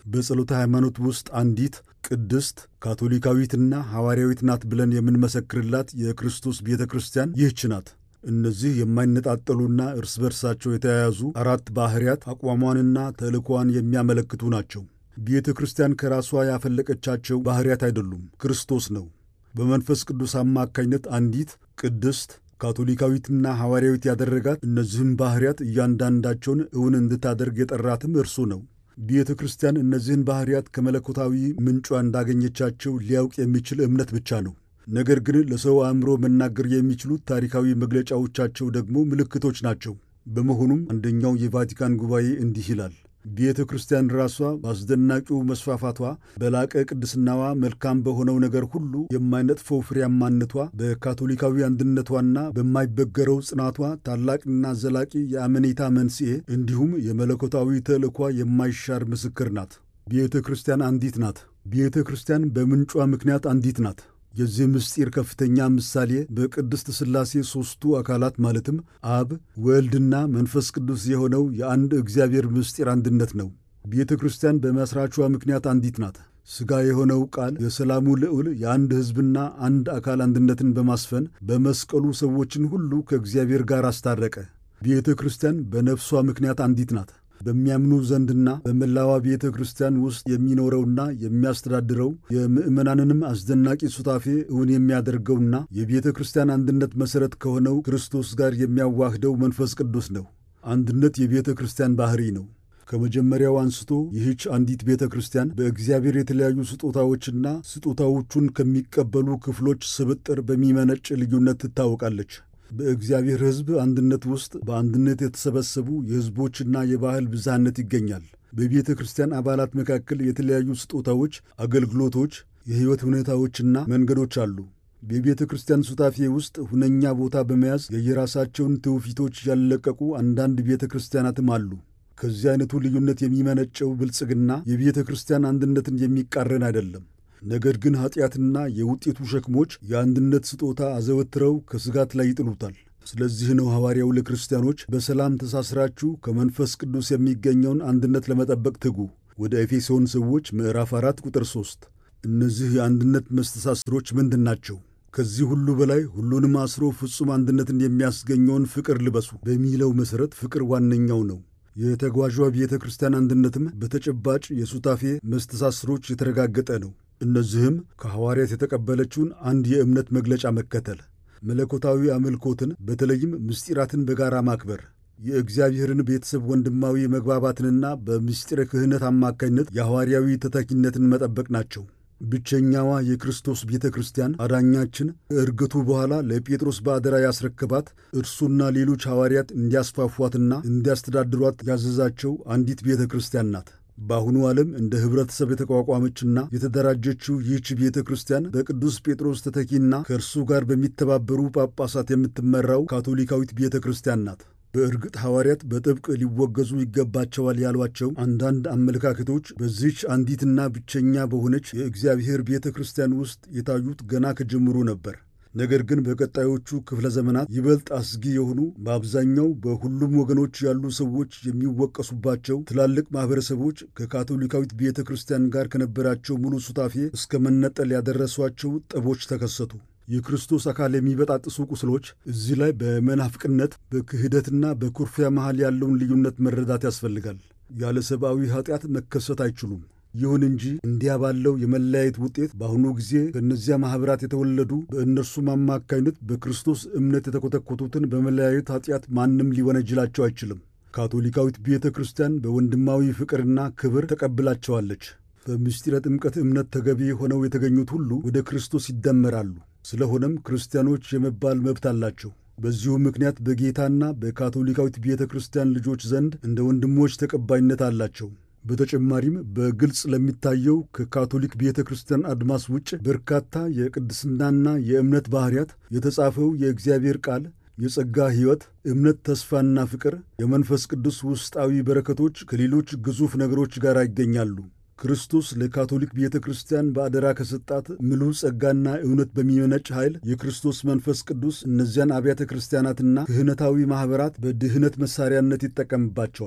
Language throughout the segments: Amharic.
በጸሎተ ሃይማኖት ውስጥ አንዲት ቅድስት ካቶሊካዊትና ሐዋርያዊት ናት ብለን የምንመሰክርላት የክርስቶስ ቤተ ክርስቲያን ይህች ናት። እነዚህ የማይነጣጠሉና እርስ በርሳቸው የተያያዙ አራት ባሕርያት አቋሟንና ተልእኳን የሚያመለክቱ ናቸው። ቤተ ክርስቲያን ከራሷ ያፈለቀቻቸው ባሕርያት አይደሉም፣ ክርስቶስ ነው። በመንፈስ ቅዱስ አማካኝነት አንዲት ቅድስት ካቶሊካዊትና ሐዋርያዊት ያደረጋት እነዚህም ባሕርያት እያንዳንዳቸውን እውን እንድታደርግ የጠራትም እርሱ ነው። ቤተ ክርስቲያን እነዚህን ባሕርያት ከመለኮታዊ ምንጯ እንዳገኘቻቸው ሊያውቅ የሚችል እምነት ብቻ ነው። ነገር ግን ለሰው አእምሮ መናገር የሚችሉት ታሪካዊ መግለጫዎቻቸው ደግሞ ምልክቶች ናቸው። በመሆኑም አንደኛው የቫቲካን ጉባኤ እንዲህ ይላል። ቤተ ክርስቲያን ራሷ በአስደናቂው መስፋፋቷ፣ በላቀ ቅድስናዋ፣ መልካም በሆነው ነገር ሁሉ የማይነጥፈው ፍሬያማነቷ፣ በካቶሊካዊ አንድነቷና በማይበገረው ጽናቷ ታላቅና ዘላቂ የአመኔታ መንስኤ እንዲሁም የመለኮታዊ ተልእኳ የማይሻር ምስክር ናት። ቤተ ክርስቲያን አንዲት ናት። ቤተ ክርስቲያን በምንጯ ምክንያት አንዲት ናት። የዚህ ምስጢር ከፍተኛ ምሳሌ በቅድስት ሥላሴ ሦስቱ አካላት ማለትም አብ፣ ወልድና መንፈስ ቅዱስ የሆነው የአንድ እግዚአብሔር ምስጢር አንድነት ነው። ቤተ ክርስቲያን በመሥራቿ ምክንያት አንዲት ናት። ሥጋ የሆነው ቃል የሰላሙ ልዑል የአንድ ሕዝብና አንድ አካል አንድነትን በማስፈን በመስቀሉ ሰዎችን ሁሉ ከእግዚአብሔር ጋር አስታረቀ። ቤተ ክርስቲያን በነፍሷ ምክንያት አንዲት ናት። በሚያምኑ ዘንድና በመላዋ ቤተ ክርስቲያን ውስጥ የሚኖረውና የሚያስተዳድረው የምዕመናንንም አስደናቂ ሱታፌ እውን የሚያደርገውና የቤተ ክርስቲያን አንድነት መሠረት ከሆነው ክርስቶስ ጋር የሚያዋህደው መንፈስ ቅዱስ ነው። አንድነት የቤተ ክርስቲያን ባሕሪ ነው። ከመጀመሪያው አንስቶ ይህች አንዲት ቤተ ክርስቲያን በእግዚአብሔር የተለያዩ ስጦታዎችና ስጦታዎቹን ከሚቀበሉ ክፍሎች ስብጥር በሚመነጭ ልዩነት ትታወቃለች። በእግዚአብሔር ሕዝብ አንድነት ውስጥ በአንድነት የተሰበሰቡ የሕዝቦችና የባህል ብዝሃነት ይገኛል። በቤተ ክርስቲያን አባላት መካከል የተለያዩ ስጦታዎች፣ አገልግሎቶች፣ የሕይወት ሁኔታዎችና መንገዶች አሉ። በቤተ ክርስቲያን ሱታፌ ውስጥ ሁነኛ ቦታ በመያዝ የየራሳቸውን ትውፊቶች ያለቀቁ አንዳንድ ቤተ ክርስቲያናትም አሉ። ከዚህ አይነቱ ልዩነት የሚመነጨው ብልጽግና የቤተ ክርስቲያን አንድነትን የሚቃረን አይደለም። ነገር ግን ኀጢአትና የውጤቱ ሸክሞች የአንድነት ስጦታ አዘወትረው ከስጋት ላይ ይጥሉታል። ስለዚህ ነው ሐዋርያው ለክርስቲያኖች በሰላም ተሳስራችሁ ከመንፈስ ቅዱስ የሚገኘውን አንድነት ለመጠበቅ ትጉ። ወደ ኤፌሶን ሰዎች ምዕራፍ 4 ቁጥር 3። እነዚህ የአንድነት መስተሳስሮች ምንድን ናቸው? ከዚህ ሁሉ በላይ ሁሉንም አስሮ ፍጹም አንድነትን የሚያስገኘውን ፍቅር ልበሱ በሚለው መሠረት ፍቅር ዋነኛው ነው። የተጓዧ ቤተ ክርስቲያን አንድነትም በተጨባጭ የሱታፌ መስተሳስሮች የተረጋገጠ ነው። እነዚህም ከሐዋርያት የተቀበለችውን አንድ የእምነት መግለጫ መከተል፣ መለኮታዊ አምልኮትን በተለይም ምስጢራትን በጋራ ማክበር፣ የእግዚአብሔርን ቤተሰብ ወንድማዊ መግባባትንና በምስጢረ ክህነት አማካኝነት የሐዋርያዊ ተተኪነትን መጠበቅ ናቸው። ብቸኛዋ የክርስቶስ ቤተ ክርስቲያን አዳኛችን ከዕርገቱ በኋላ ለጴጥሮስ በአደራ ያስረከባት እርሱና ሌሎች ሐዋርያት እንዲያስፋፏትና እንዲያስተዳድሯት ያዘዛቸው አንዲት ቤተ ክርስቲያን ናት። በአሁኑ ዓለም እንደ ኅብረተሰብ የተቋቋመችና የተደራጀችው ይህች ቤተ ክርስቲያን በቅዱስ ጴጥሮስ ተተኪና ከእርሱ ጋር በሚተባበሩ ጳጳሳት የምትመራው ካቶሊካዊት ቤተ ክርስቲያን ናት። በእርግጥ ሐዋርያት በጥብቅ ሊወገዙ ይገባቸዋል ያሏቸው አንዳንድ አመለካከቶች በዚች አንዲትና ብቸኛ በሆነች የእግዚአብሔር ቤተ ክርስቲያን ውስጥ የታዩት ገና ከጅምሩ ነበር። ነገር ግን በቀጣዮቹ ክፍለ ዘመናት ይበልጥ አስጊ የሆኑ በአብዛኛው በሁሉም ወገኖች ያሉ ሰዎች የሚወቀሱባቸው ትላልቅ ማኅበረሰቦች ከካቶሊካዊት ቤተ ክርስቲያን ጋር ከነበራቸው ሙሉ ሱታፌ እስከ መነጠል ያደረሷቸው ጠቦች ተከሰቱ። የክርስቶስ አካል የሚበጣጥሱ ቁስሎች እዚህ ላይ በመናፍቅነት በክህደትና በኩርፊያ መሃል ያለውን ልዩነት መረዳት ያስፈልጋል። ያለ ሰብአዊ ኃጢአት መከሰት አይችሉም። ይሁን እንጂ እንዲያ ባለው የመለያየት ውጤት በአሁኑ ጊዜ ከእነዚያ ማኅበራት የተወለዱ በእነርሱም አማካይነት በክርስቶስ እምነት የተኮተኮቱትን በመለያየት ኃጢአት ማንም ሊወነጅላቸው አይችልም። ካቶሊካዊት ቤተ ክርስቲያን በወንድማዊ ፍቅርና ክብር ተቀብላቸዋለች። በምስጢረ ጥምቀት እምነት ተገቢ ሆነው የተገኙት ሁሉ ወደ ክርስቶስ ይደመራሉ። ስለሆነም ክርስቲያኖች የመባል መብት አላቸው። በዚሁ ምክንያት በጌታና በካቶሊካዊት ቤተ ክርስቲያን ልጆች ዘንድ እንደ ወንድሞች ተቀባይነት አላቸው። በተጨማሪም በግልጽ ለሚታየው ከካቶሊክ ቤተ ክርስቲያን አድማስ ውጭ በርካታ የቅድስናና የእምነት ባሕርያት የተጻፈው የእግዚአብሔር ቃል፣ የጸጋ ሕይወት፣ እምነት፣ ተስፋና ፍቅር፣ የመንፈስ ቅዱስ ውስጣዊ በረከቶች ከሌሎች ግዙፍ ነገሮች ጋር ይገኛሉ። ክርስቶስ ለካቶሊክ ቤተ ክርስቲያን በአደራ ከሰጣት ምሉ ጸጋና እውነት በሚመነጭ ኃይል የክርስቶስ መንፈስ ቅዱስ እነዚያን አብያተ ክርስቲያናትና ክህነታዊ ማኅበራት በድህነት መሣሪያነት ይጠቀምባቸዋል።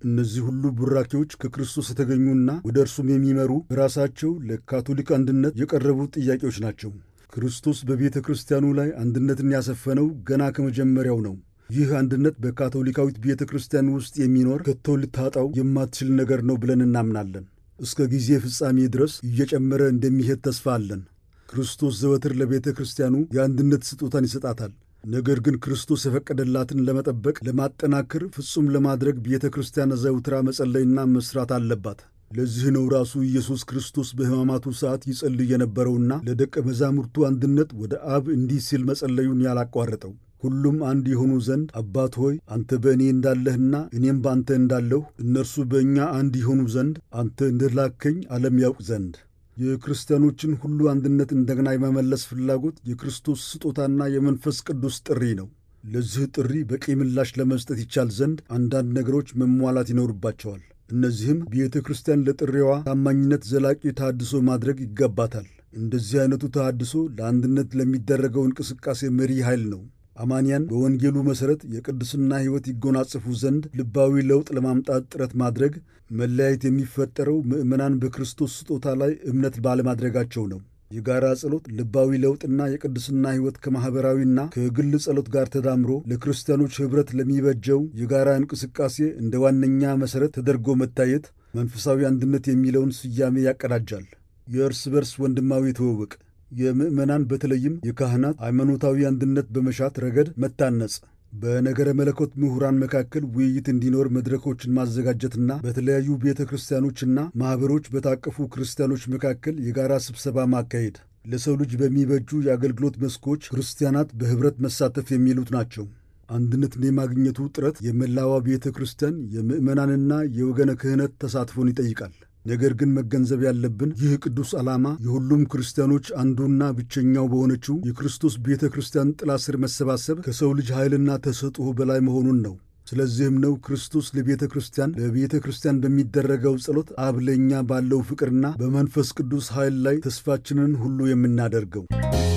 እነዚህ ሁሉ ቡራኬዎች ከክርስቶስ የተገኙና ወደ እርሱም የሚመሩ በራሳቸው ለካቶሊክ አንድነት የቀረቡ ጥያቄዎች ናቸው። ክርስቶስ በቤተ ክርስቲያኑ ላይ አንድነትን ያሰፈነው ገና ከመጀመሪያው ነው። ይህ አንድነት በካቶሊካዊት ቤተ ክርስቲያን ውስጥ የሚኖር ከቶ ልታጣው የማትችል ነገር ነው ብለን እናምናለን። እስከ ጊዜ ፍጻሜ ድረስ እየጨመረ እንደሚሄድ ተስፋ አለን። ክርስቶስ ዘወትር ለቤተ ክርስቲያኑ የአንድነት ስጦታን ይሰጣታል። ነገር ግን ክርስቶስ የፈቀደላትን ለመጠበቅ፣ ለማጠናከር፣ ፍጹም ለማድረግ ቤተ ክርስቲያን ዘውትራ መጸለይና መስራት አለባት። ለዚህ ነው ራሱ ኢየሱስ ክርስቶስ በሕማማቱ ሰዓት ይጸልይ የነበረውና ለደቀ መዛሙርቱ አንድነት ወደ አብ እንዲህ ሲል መጸለዩን ያላቋረጠው ሁሉም አንድ የሆኑ ዘንድ አባት ሆይ አንተ በእኔ እንዳለህና እኔም በአንተ እንዳለሁ እነርሱ በእኛ አንድ የሆኑ ዘንድ አንተ እንደላከኝ ዓለም ያውቅ ዘንድ። የክርስቲያኖችን ሁሉ አንድነት እንደገና የመመለስ ፍላጎት የክርስቶስ ስጦታና የመንፈስ ቅዱስ ጥሪ ነው። ለዚህ ጥሪ በቂ ምላሽ ለመስጠት ይቻል ዘንድ አንዳንድ ነገሮች መሟላት ይኖርባቸዋል። እነዚህም ቤተ ክርስቲያን ለጥሪዋ ታማኝነት ዘላቂ ተሃድሶ ማድረግ ይገባታል። እንደዚህ አይነቱ ተሃድሶ ለአንድነት ለሚደረገው እንቅስቃሴ መሪ ኃይል ነው። አማንያን በወንጌሉ መሠረት የቅድስና ሕይወት ይጎናጽፉ ዘንድ ልባዊ ለውጥ ለማምጣት ጥረት ማድረግ መለያየት የሚፈጠረው ምዕመናን በክርስቶስ ስጦታ ላይ እምነት ባለማድረጋቸው ነው። የጋራ ጸሎት ልባዊ ለውጥና የቅድስና ሕይወት ከማኅበራዊና ከግል ጸሎት ጋር ተዳምሮ ለክርስቲያኖች ኅብረት ለሚበጀው የጋራ እንቅስቃሴ እንደ ዋነኛ መሠረት ተደርጎ መታየት መንፈሳዊ አንድነት የሚለውን ስያሜ ያቀዳጃል። የእርስ በርስ ወንድማዊ ትውውቅ የምዕመናን በተለይም የካህናት ሃይማኖታዊ አንድነት በመሻት ረገድ መታነጽ፣ በነገረ መለኮት ምሁራን መካከል ውይይት እንዲኖር መድረኮችን ማዘጋጀትና በተለያዩ ቤተ ክርስቲያኖችና ማኅበሮች በታቀፉ ክርስቲያኖች መካከል የጋራ ስብሰባ ማካሄድ ለሰው ልጅ በሚበጁ የአገልግሎት መስኮች ክርስቲያናት በኅብረት መሳተፍ የሚሉት ናቸው። አንድነትን የማግኘቱ ጥረት የመላዋ ቤተ ክርስቲያን የምዕመናንና የወገነ ክህነት ተሳትፎን ይጠይቃል። ነገር ግን መገንዘብ ያለብን ይህ ቅዱስ ዓላማ የሁሉም ክርስቲያኖች አንዱና ብቸኛው በሆነችው የክርስቶስ ቤተ ክርስቲያን ጥላ ስር መሰባሰብ ከሰው ልጅ ኃይልና ተሰጥኦ በላይ መሆኑን ነው። ስለዚህም ነው ክርስቶስ ለቤተ ክርስቲያን ለቤተ ክርስቲያን በሚደረገው ጸሎት አብ ለእኛ ባለው ፍቅርና በመንፈስ ቅዱስ ኃይል ላይ ተስፋችንን ሁሉ የምናደርገው።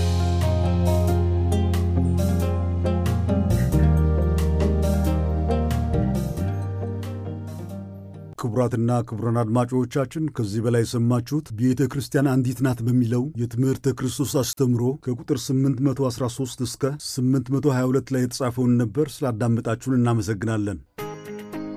ክቡራትና ክቡራን አድማጮቻችን ከዚህ በላይ የሰማችሁት ቤተ ክርስቲያን አንዲት ናት በሚለው የትምህርተ ክርስቶስ አስተምሮ ከቁጥር 813 እስከ 822 ላይ የተጻፈውን ነበር። ስላዳመጣችሁን እናመሰግናለን።